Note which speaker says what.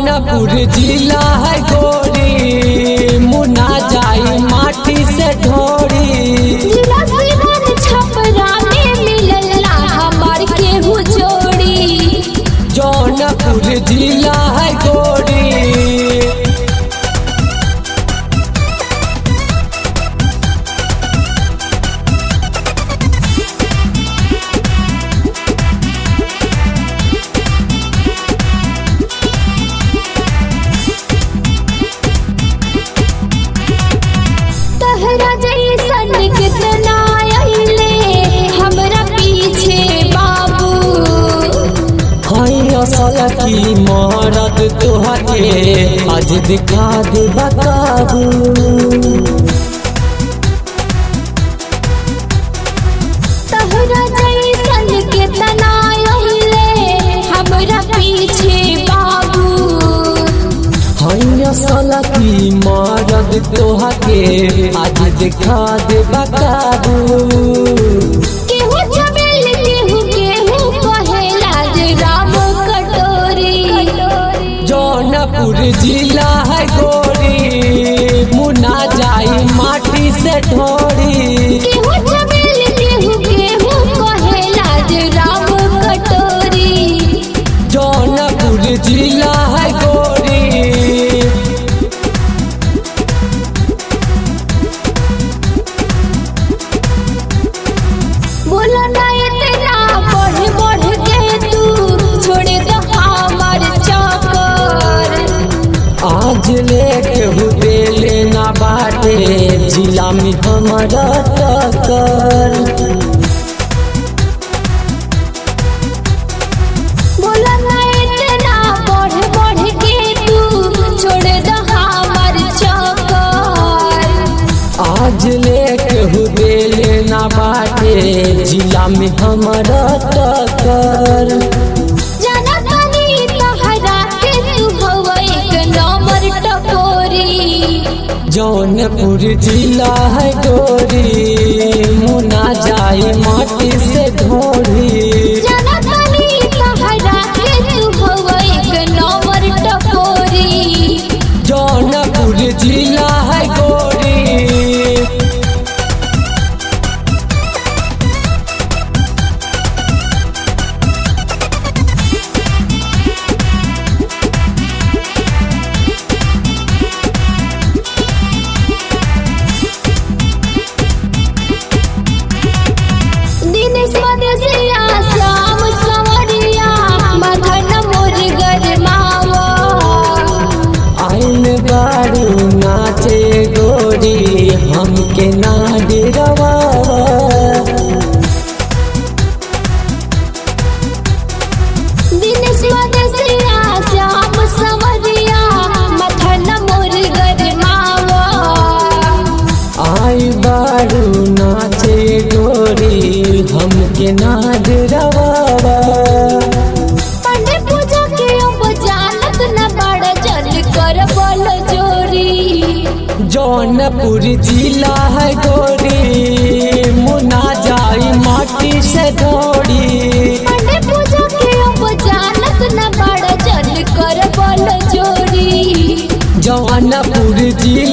Speaker 1: जौनपुर जिला है गोरी मुना जाई माटी से ढोरी
Speaker 2: जिला सिवान छपरा में मिलला हमार केहू जोड़ी
Speaker 1: जौनपुर जिला है गोरी
Speaker 2: तहरा जैसन कितना अइले हमरा पीछे बाबू
Speaker 1: हई असल की मरद तोहके आज दिखा दे बताबू
Speaker 2: तहरा जैसन कितना अइले हमरा पीछे बाबू
Speaker 1: हई असल की मरद तोहके आज दिखा दे बताबू
Speaker 2: केहू चमेल केहू केहू कहेला जे राम कटोरी
Speaker 1: जौनपुर जिला है गोरी मुना जाई माटी से ढोरी
Speaker 2: केहू चमेल केहू केहू कहेला जे राम कटोरी
Speaker 1: जौनपुर जिला है गोरी
Speaker 2: बोला ना इतना बढ़ बढ़ के तू छोड़ दो हमार चक्कर
Speaker 1: आज लेके हुए लेना बाटे जिला में हमारा टक्कर
Speaker 2: बोला ना इतना बढ़ बढ़ के तू छोड़ दो हमार चक्कर
Speaker 1: आज लेके हुए लेना बाटे जिला में हमारा टक्कर
Speaker 2: जाना तानी तहरा के तू हवा एक नंबर टकोरी
Speaker 1: जौनपुर जिला है गोरी मुना जाए माटी से ढोरी
Speaker 2: जाना तानी तहरा के तू हवा एक नंबर टकोरी
Speaker 1: जौनपुर जिला है गोरी
Speaker 2: दिनेश मदेशिया श्याम संवरिया मदन मोर गरमावा
Speaker 1: आइन बारू नाचे गोरी हमके ना डरवा
Speaker 2: दिनेश मदेशिया श्याम संवरिया मदन मोर गरमावा
Speaker 1: आई बारू नाचे गोरी हमके ना डरवा
Speaker 2: पंडे पूजा के अब जानत न बड़ जल कर बल जोरी
Speaker 1: जौनपुर जिला है गोरी मुना जाई माटी से ढोरी
Speaker 2: पंडे पूजा के अब जानत न बड़ जल कर बल जोरी
Speaker 1: जौनपुर जिला